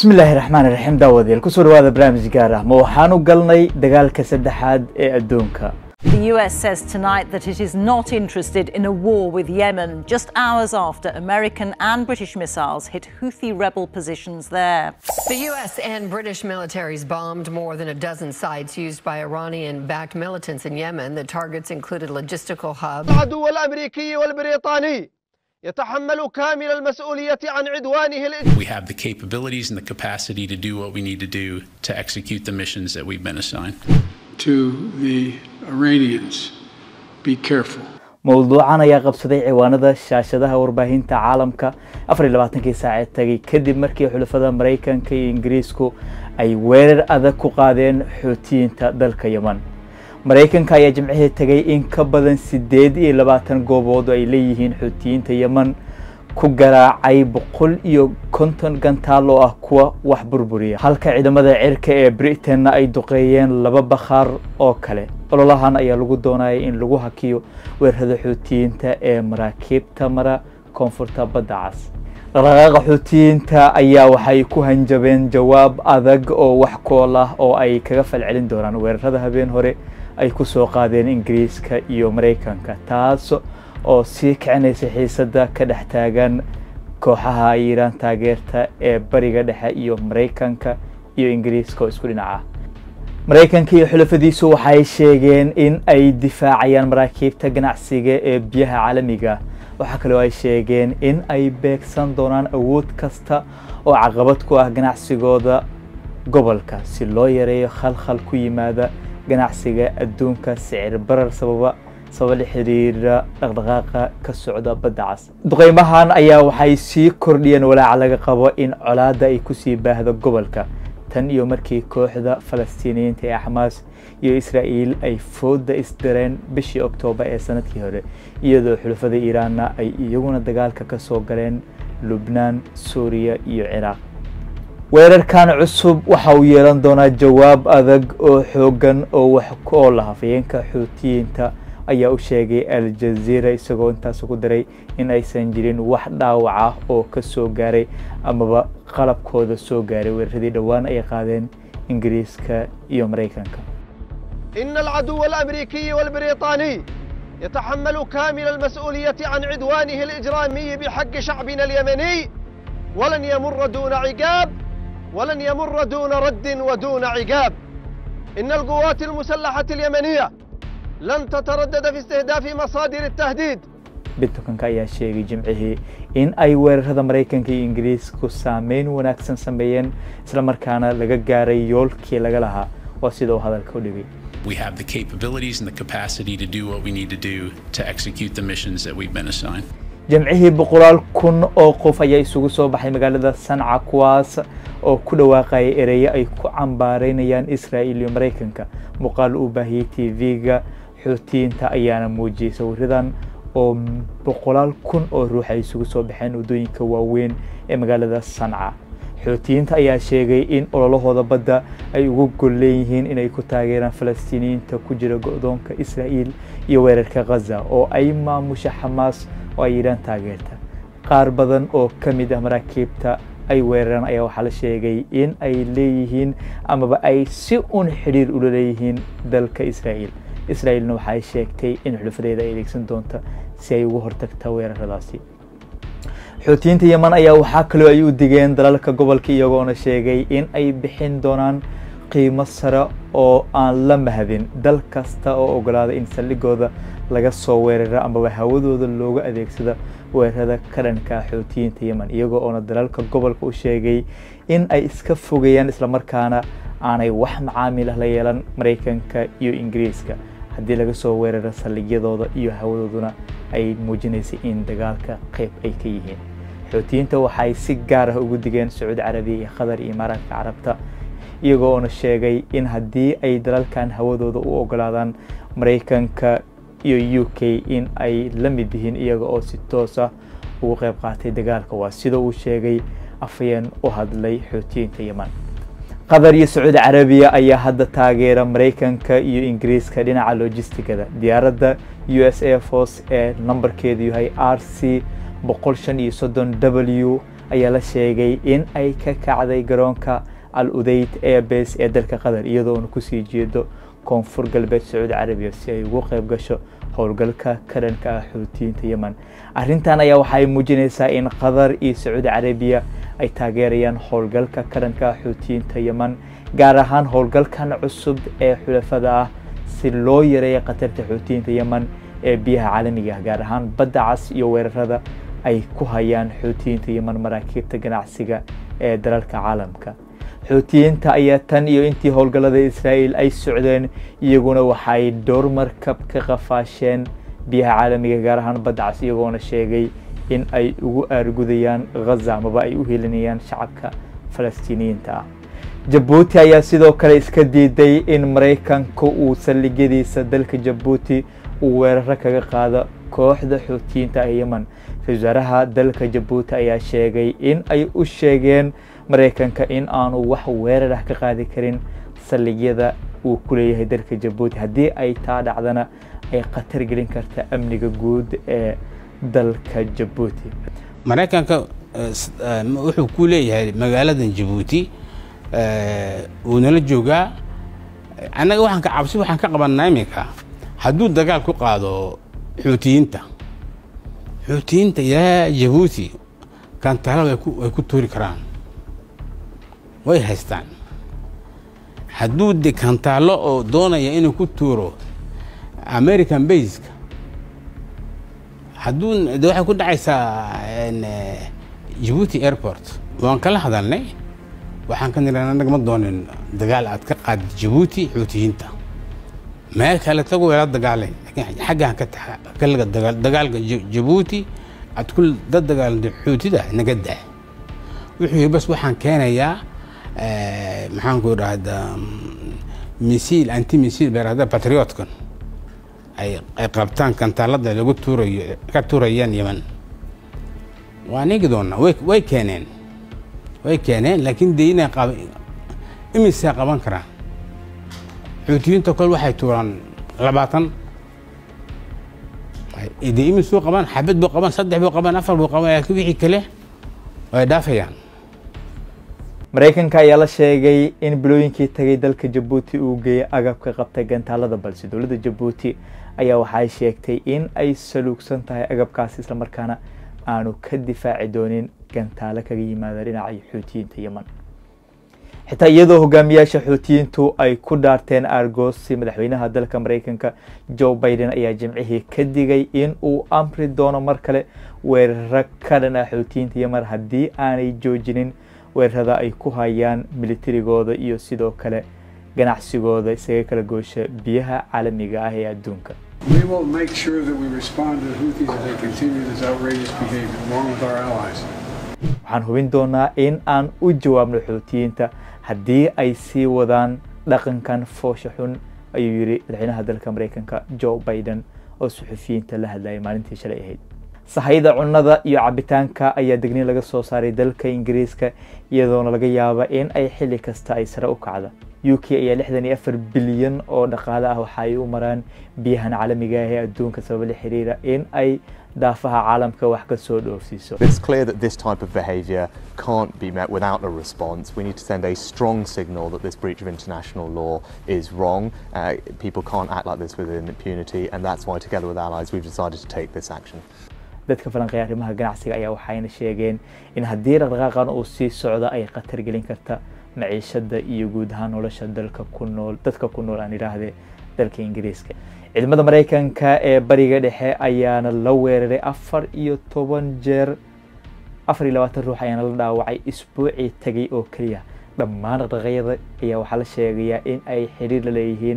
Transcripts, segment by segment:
bismillaahi raxmaan iraxiim daawadayaal kusoo dhawaada barnaamij gaar ah ma waxaanu galnay dagaalka saddexaad ee adduunka The US says tonight that it is not interested in a war with Yemen, just hours after American and British missiles hit Houthi rebel positions there. The U.S. and British militaries bombed more than a dozen sites used by Iranian backed militants in Yemen. The targets included logistical hubs. العدو الامريكي والبريطاني يتحمل كامل المسؤوليه عن عدوانه الإج... We have the capabilities and the capacity to do what we need to do to execute the missions that we've been assigned. to the Iranians be careful. mowduucan ayaa qabsaday ciwaanada shaashadaha warbaahinta caalamka afar iyo labaatankii saacee tagay kadib markii xulafada maraykanka iyo ingiriisku ay weerar adag ku qaadeen xuutiyiinta dalka yeman maraykanka ayaa jimcihii tagay in ka badan siddeed iyo labaatan goobood oo ay leeyihiin xuutiyiinta yeman ku garaacay boqol iyo konton gantaal oo ah kuwa wax burburiya halka ciidamada cirka ee britainna ay duqeeyeen laba bakhaar oo kale ololahan ayaa lagu doonaya in lagu hakiyo weerarada xuutiyiinta ee maraakiibta mara koonfurta badda cas dhaqdhaqaaqa xuutiyiinta ayaa waxay ku hanjabeen jawaab adag oo wax kool ah oo ay kaga falcelin doonaan weerarada habeen hore ay ku soo qaadeen ingiriiska iyo maraykanka taas oo sii kicinaysa xiisadda ka dhex taagan kooxaha iiraan taageerta ee bariga dhexe iyo maraykanka iyo ingiriiska oo isku dhinaca maraykanka iyo xulafadiisu waxay sheegeen in ay difaacayaan maraakiibta ganacsiga ee biyaha caalamiga waxaa kaloo ay sheegeen in ay beegsan doonaan awood kasta oo caqabad ku ah ganacsigooda gobolka si loo yareeyo khalkhal ku yimaada ganacsiga adduunka sicir barar sababa sabab la xiriira dhaqdhaqaaqa ka socda badda cas duqeymahan ayaa waxay sii kordhiyeen walaaca laga qabo in colaadda ay kusii baahdo gobolka tan iyo markii kooxda falastiiniyiinta ee xamaas iyo israa'iil ay fooda isdireen bishii oktoobar ee sanadkii hore iyadoo xulafada iiraanna ay iyaguna dagaalka ka soo galeen lubnaan suuriya iyo ciraaq weerarkan cusub waxa uu yeelan doonaa jawaab adag oo xooggan oo wax oo la hafayeenka xuutiyiinta ayaa u sheegay al-jazeera isagoo intaas ku daray in aysan jirin wax dhaawac ah oo ka soo gaaray amaba qalabkooda soo gaaray weeraradii dhowaan ay qaadeen ingiriiska iyo maraykanka ان العدو الامريكي والبريطاني يتحمل كامل المسؤوليه عن عدوانه الاجرامي بحق شعبنا اليمني ولن يمر دون عقاب ولن يمر دون رد ودون عقاب ان القوات المسلحه اليمنيه لن تتردد في استهداف مصادر التهديد bitcoinka ayaa sheegay jimcihii in ay weerarada maraykanka iyo ingiriisku saameyn wanaagsan sameeyeen islamarkaana laga gaaray yoolkii laga lahaa waa sida uu hadalka u dhigay We have the capabilities and the capacity to do what we need to do to execute the missions that we've been assigned. jamcihii boqolaal kun oo qof ayaa isugu soo baxay magaalada sanca kuwaas oo ku dhawaaqaya ereyo ay ku cambaareynayaan israa'iil iyo maraykanka muuqaal uu baahiyey tv-ga xuutiyiinta ayaana muujiyey sawiradan oo boqolaal kun oo ruux ay isugu soo baxeen waddooyinka waaweyn ee magaalada sanca xuutiyiinta ayaa sheegay in ololahooda badda ay ugu gol leeyihiin inay ku taageeraan falastiiniyiinta ku jira go-doonka israa'iil iyo weerarka khaza oo ay maamusha xamaas oo ay yidhaan taageerta qaar badan oo ka mid ah maraakiibta ay weeraraan ayaa waxaa la sheegay in ay leeyihiin amaba ay si un xidhiir ula leeyihiin dalka israa'iil israa'iilna waxay sheegtay in xulufadeeda ay adeegsan doonta si ay uga hortagta weeraradaasi xuutiyiinta yeman ayaa waxaa kaloo ay u digeen dalalka gobolka iyagoona sheegay in ay bixin doonaan qiimo sare oo aan la mahadin dal kasta oo ogolaada in saldhigooda laga soo weeraro amaba hawadooda looga adeegsado weerarada ka dhanka ah xuutiyiinta yeman iyagoo oona dalalka gobolka u sheegay in ay iska fogeeyaan islamarkaana aanay wax macaamil ah la yeelan maraykanka iyo ingiriiska haddii laga soo weeraro saldhigyadooda iyo hawadooduna ay muujinaysay in dagaalka qayb ay ka yihiin xuutiyiinta waxay si gaar ah ugu digeen sacuudi carabiya iyo qatar iyo imaaraadka carabta iyagoo oona sheegay in haddii ay dalalkan hawadooda u ogolaadaan maraykanka iyo u k in ay la mid yihiin iyaga oo si toos ah ugu qayb qaatay dagaalka waa sida uu sheegay afayeen u hadlay xuutiyiinta yeman qatar iyo sacuudi carabiya ayaa hadda taageera maraykanka iyo ingiriiska dhinaca logistigada diyaaradda u s a force ee nambarkeedu yahay r c boqol shan iyo soddon w ayaa la sheegay in ay ka kacday garoonka al udeyd airbase ee dalka qatar iyadoona kusii jeedo koonfur galbeed sacuudi carabiya si ay ugu qayb gasho howlgalka karanka ah xuutiyiinta yemen arrintan ayaa waxay muujinaysaa in qatar iyo sacuudi carabiya ay taageerayaan howlgalka karanka ah xuutiyiinta yemen gaar ahaan howlgalkan cusub ee xulafada ah si loo yareeyo khatarta xuutiyiinta yemen ee biyaha caalamiga ah gaar ahaan badda cas iyo weerarada ay ku hayaan xuutiyiinta yemen maraakiibta ganacsiga ee dalalka caalamka xuutiyiinta ayaa tan iyo intii howlgallada israa'iil ay socdeen iyaguna waxay dhowr markab ka qafaasheen biyaha caalamiga gaar ahaan badda cas iyagoona sheegay in ay ugu aargudayaan ghaza amaba ay u helinayaan shacabka falastiiniyiinta ah jabuuti ayaa sidoo kale iska diiday in maraykanka uu saldhigyadiisa dalka jabuuti uu weeraro kaga qaado kooxda xuutiyiinta ah yemen ra-isul wasaaraha dalka jabuuti ayaa sheegay in ay u sheegeen maraykanka in aanu wax weerar ah ka qaadi karin saldhigyada uu ku leeyahay dalka jabuuti haddii ay taa dhacdana ay khatar gelin karta amniga guud ee dalka jabuuti maraykanka wuxuu ku leeyahay magaaladan jabuuti wuu nala joogaa annaga waxaan ka cabsi waxaan ka qabanaa iminka hadduu dagaal ku qaado xuutiyiinta xuutiyiinta ilaa jabuuti kantaala way ku tuuri karaan way haystaan hadduu de kantaalo oo doonaya inuu ku tuuro american baska hadduu de waxay ku dhacaysaa jabuuti airport waan kala hadalnay waxaan ka niran annaga ma doonin dagaal aad ka qaadi jabuuti xuutiyiinta meel kale tago weela dagaalay laakiin xaggaan ka taxa kaliga dagaal dagaalka jabuuti aad ku dad dagaalanta xuutida naga daa wuxuu yidhi bas waxaan keenayaa maxaan ku idhaahdaa misiil anti misiil beerada patriotkan ay ay qabtaan kantaalada lagu tuurayo ka tuurayaan yemen waa nigi doonaa way way keeneen way keeneen laakiin dee inay qab imisay qaban karaan xuutiyiinta kol waxay tuuraan labaatan dee imisuu qaban xabad buu qaban saddex buu qaban afar buu qaban laakiin wixii kale way dhaafayaan maraykanka ayaa la sheegay in bilooyinkii tagay dalka jabuuti uu geeyay agabka qabtay gantaalada balse dowladda jabuuti ayaa waxay sheegtay in ay saluugsan tahay agabkaasi islamarkaana aanu ka difaaci doonin gantaalo kaga yimaada dhinaca xuutiyiinta yemen xitaa iyadoo hogaamiyaasha xuutiyiintu ay ku dhaarteen argoosi madaxweynaha dalka maraykanka joe biden ayaa jimcihii ka digay in uu amri doono mar kale weeraro ka dhan ah xuutiyiinta yemen haddii aanay joojinin weerarada ay ku hayaan militarigooda iyo sidoo kale ganacsigooda isaga kala goosha biyaha caalamiga ah ee adduunka We will make sure that we respond to the Houthis as they continue this outrageous behavior, along with our allies. waxaan hubin doonaa in aan u jawaabno xuutiyiinta haddii ay sii wadaan dhaqankan foosha xun ayuu yidhi madaxweynaha dalka maraykanka joe biden oo suxufiyiinta la hadlayay maalintii shalay ahayd sahayda cunnada iyo cabitaanka ayaa degniin laga soo saaray dalka ingiriiska iyadoona laga yaaba in ay xilli kasta ay sare u kacdo u k ayaa lixdan iyo afar bilyan oo dhaqaale ah waxa ay u maraan biyahan caalamiga ah ee adduunka sababa la xiriira in ay daafaha caalamka wax ka soo dhoofsiiso It's clear that this type of behaviour can't be met without a response. We need to send a strong signal that this breach of international law is wrong. Uh, people can't act like this within impunity, and that's why, together with allies, we've decided to take this action. dadka falanqeeya arrimaha ganacsiga ayaa waxayna sheegeen in haddii dhaqdhaqaaqan uu sii socdo ay khatar gelin karta maciishada iyo guud ahaan nolosha dalka ku nool dadka ku nool aan idhaahde dalka ingiriiska ciidamada maraykanka ee bariga dhexe ayaana la weeraray afar iyo toban jeer afar iyo labaatan ruux ayaana la dhaawacay isbuucii tagay oo keliya dhammaan dhaqdhaqaaqyada ayaa waxaa la sheegayaa in ay xiriir la leeyihiin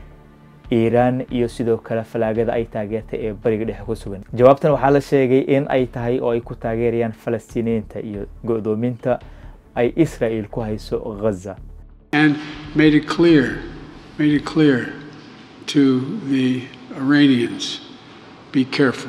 iiraan iyo sidoo kale falaagada ay taageertay ee bariga dhexe ku sugan jawaabtan waxaa la sheegay in ay tahay oo ay ku taageerayaan falastiiniyiinta iyo go'doominta ay israel ku hayso ghaza And made it clear, made it clear to the Iranians, be careful.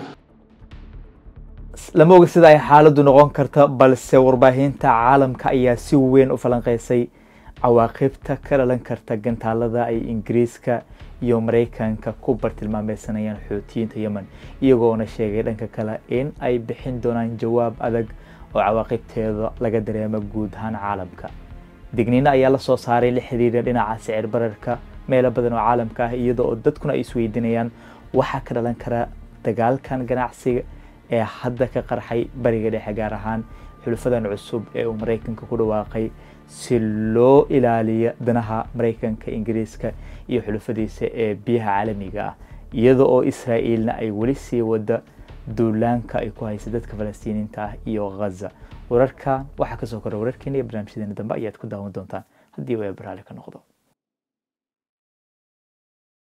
lama oga sida ay xaaladdu noqon karta balse warbaahinta caalamka ayaa si weyn u falanqeysay cawaaqibta ka dhalan karta gantaalada ay ingiriiska iyo maraykanka ku bartilmaameysanayaan xuutiyiinta yemen iyagoona sheegay dhanka kale in ay bixin doonaan jawaab adag oo cawaaqibteeda laga dareemo guud ahaan caalamka digniino ayaa la soo saaray la xiriira dhinaca sicir bararka meelo badan oo caalamka ah iyadoo oo dadkuna ay isweydiinayaan waxaa ka dhalan kara dagaalkan ganacsiga ee hadda ka qarxay bariga dhexe gaar ahaan xulufadan cusub ee uu maraykanka ku dhawaaqay si loo ilaaliyo danaha maraykanka ingiriiska iyo xulufadiisa ee biyaha caalamiga ah iyada oo israa'iilna ay weli sii wada duulaanka ay ku haysa dadka falastiiniinta ah iyo ghaza wararka waxaa kasoo kora wararkeena iyo barnaamijyadeena dambe ayaad ku daawan doontaan haddii uu eebaraale ka noqdo